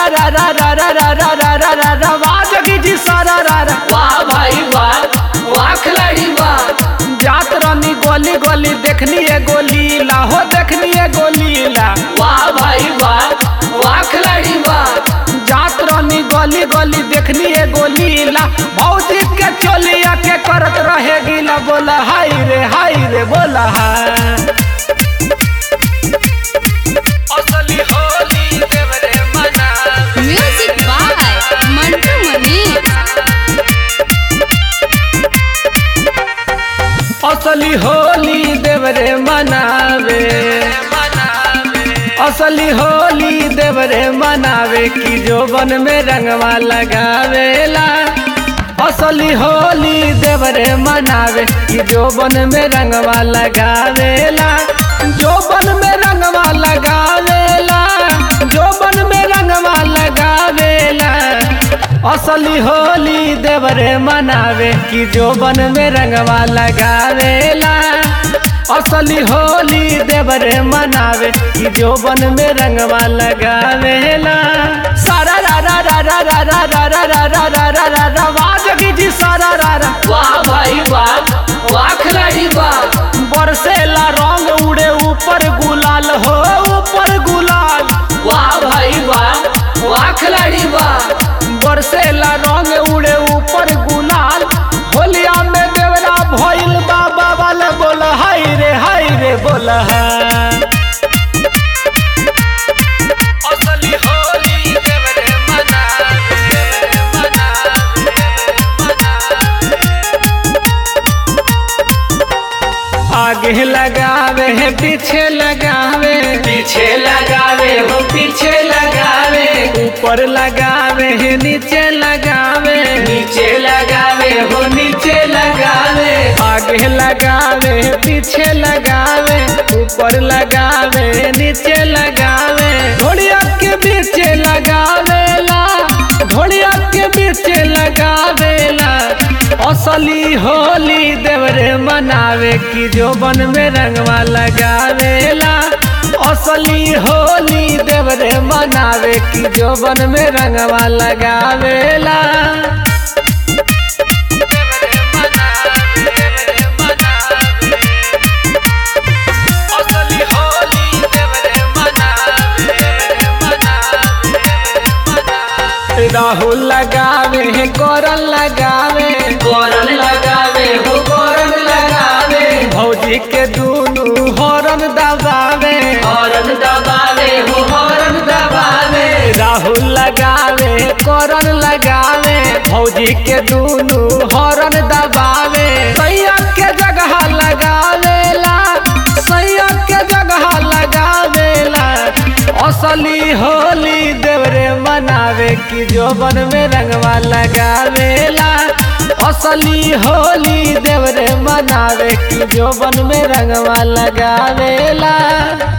रा रा रा रा रा रा रा रा रा रा वाह जोगी जी सारा रा रा वाह भाई वाह वाह खिलाड़ी वाह जात रानी गोली गोली देखनी है गोली ला हो देखनी है गोली ला वाह भाई वाह वाह खिलाड़ी वाह जात रानी गोली गोली देखनी है गोली ला भौजी के चोलिया के करत रहे गिला बोला हाय रे हाय रे बोला हाय असली होली देवरे मना म्यूजिक बाय मंटू मनीष असली होली देवरे मनावे असली होली देवरे मनावे की जोबन में रंगवा लगावेला असली होली देवरे मनावे की जोबन में रंगवा लगावेला जोबन में रंगवा लगावेला जोबन में रंगवा लगावेला असली होली देवरे मनावे कि जोबन में रंगवा लगावेला असली होली देवरे मनावे कि जोबन में रंगवा लगावेला सारा रा रा रा रा रा रा रा रा रा रा रा रा रा रा वाह जोगी जी सारा रा रा वाह भाई वाह वाह खिलाड़ी वाह बरसेला रंग उड़े ऊपर गुलाल हो ऊपर गुलाल वाह भाई वाह वाह खिलाड़ी वाह बरसेला रंग उड़े ऊपर गुलाल होलिया में देवरा भइल बाबा वाला बोला हाय रे हाय रे बोला असली होली देवरे आगे लगावे है पीछे लगावे पीछे लगावे हो पीछे लगावे ऊपर लगावे है नीचे लगावे नीचे लगावे हो नीचे लगावे आगे लगावे पीछे लगावे ऊपर लगावे नीचे लगावे घोड़िया के बीच लगावेला घोड़िया के बीच लगावेला असली होली देवरे मनावे की जोबन में रंगवा लगावेला असली होली देवरे मनावे की जोबन में रंगवा लगावेला असली होली देवरे राहुल लगावे है कोरल लगावे कोरन लगावे हो कोरन लगावे भौजी के दूनु हॉर्न दबावे हॉर्न दबावे हो हॉर्न दबावे राहुल लगावे कोरन लगावे भौजी के दूनु हॉर्न दबावे सैया के जगह लगावेला सैया के जगह लगावेला असली होली देवरे मनावे की जोबन में रंगवा लगावेला असली होली देवरे मनावे की जोबन में रंगवा लगावेला